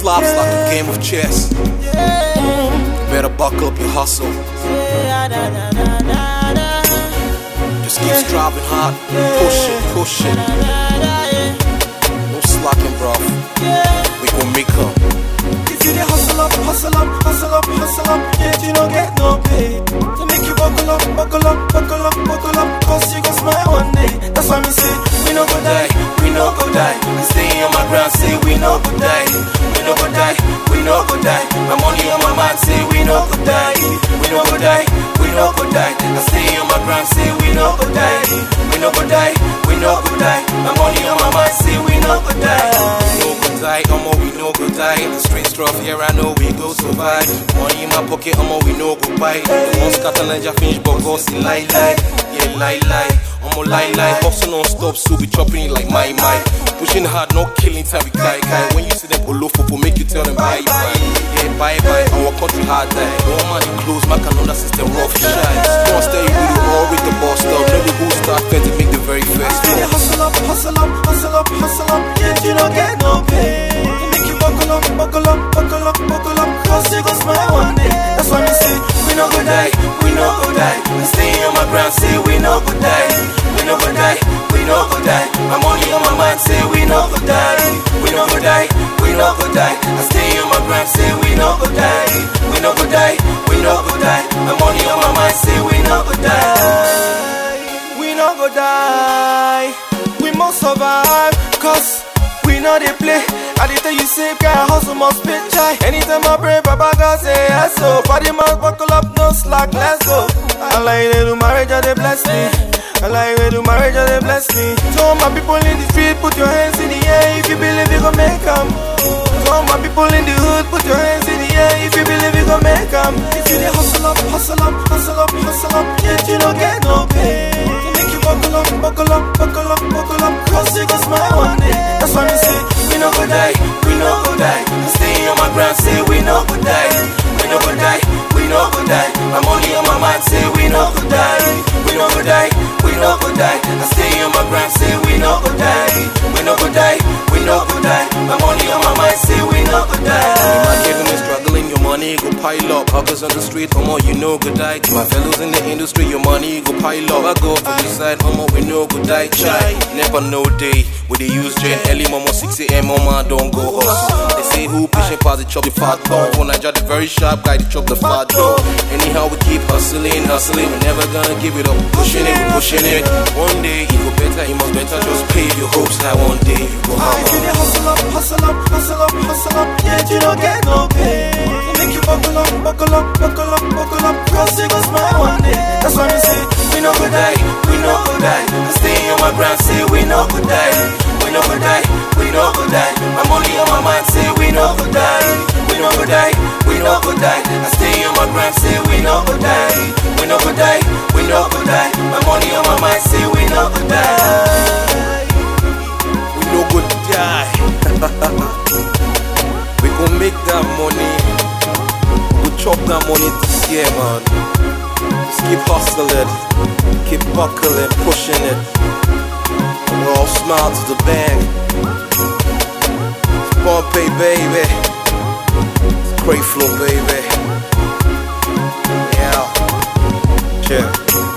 slaps like a game of chess. Better buckle up your hustle. Just keep striving hard. Push it, push it. No slacking, bro. We gon' make up. If you dey hustle up, hustle up, hustle up, hustle up, yet you don't get no pay. To make you buckle up, buckle up, buckle up, buckle up, cause you gon' smile one day. That's why me say, we no go die, we no go die. I stay on my ground, say we no go die. We no go die, we no go die. My money on my mind, say we no go die. We no go die, we no go die. I stay on my ground, say we no go die. We no go die, we no go die. My money on my mind, say we no go die. no go die, omo we no go die. The streets rough, here I know we go survive. Money in my pocket, omo we no go buy. The one scatter Niger finish, but go see lie lie, yeah lie lie. Omo lie lie, hustle non stop, so we chopping it like my my. Pushing hard, no killing time we guy guy. When you see them below for make you tell them bye bye. Yeah bye bye, our country hard die. One man in close, my another system rough shine. Don't stay with you, all with the boss stuff. Know the who start first to make the very first. You dey hustle up, hustle up, hustle up, hustle up, yet you don't get no pay. To make you buckle up, buckle up, buckle up, buckle up, cause you gon' smile one day. That's why me say, we no go die, we no go die. I stay on my ground, say we no go die. We no go die, we no go die. My money on my mind, say we no go die. We no go die, we no go die. I stay on my ground, say we no go die. We no go die, we no go die. My money on my mind, say we no go die. We no go die. We must survive. Cause we know they play. I did tell you say guy hustle must pay chai. Anytime I pray, Papa God say yes so. Body must buckle up, no slack, let's go. I like they do marriage, and they bless me. I like they do marriage, and they bless me. To all my people in the street, put your hands in the air if you believe you gon' make 'em. To all my people in the hood, put your hands in the air if you believe you gon' make 'em. If you dey hustle up, hustle up, hustle up, hustle up, yet you don't get no pay. To make you buckle up, buckle up, buckle up, buckle up, cause you gon' smile one day. That's why me say, we no go die, we no go die. I stay on my ground, say we no go die. We no go die, we no go die. My money on my mind, say we no go die. We no go die, we no go die. I stay on my ground, say we no go die. We no go die, we no go die. My money on my mind, say we no go die. My giving is struggling, your money go pile up. Hawkers on the street, homo, you know go die. To my fellows in the industry, your money go pile up. I go for the side, homo, we know go die. Chai, never no day. We they use Jane early, mama 6 a.m. Mama don't go hustle. They say who pushing past the chop the fat bone. For Niger, the very sharp guy, the chop the fat dog. Anyhow, we keep hustling, hustling. We're never gonna give it up. Pushing it, we pushing it. One day, it go better, it must better. Just pave your hopes that one day you go If you hammer. dey hustle up, hustle up, hustle up, hustle up, yet you don't get no pay. To make you buckle up, buckle up, buckle up, buckle up, cause you gon' smile one day. That's why me say, we no go die, we no go die. I stay on my ground, say we no go die. We no go die, we no go die. My money on my mind, say we no go die. We no go die, we no go die. I stay on my ground, say we no go die. We no go die, we no go die. My money on my mind, say we no go die. We no go die. we gon' make that money. We chop that money this year, man. Just keep hustling, keep buckling, pushing it. And we all smile to the bang. It's Bombay, baby. It's Great flow, baby. Yeah. Cheers.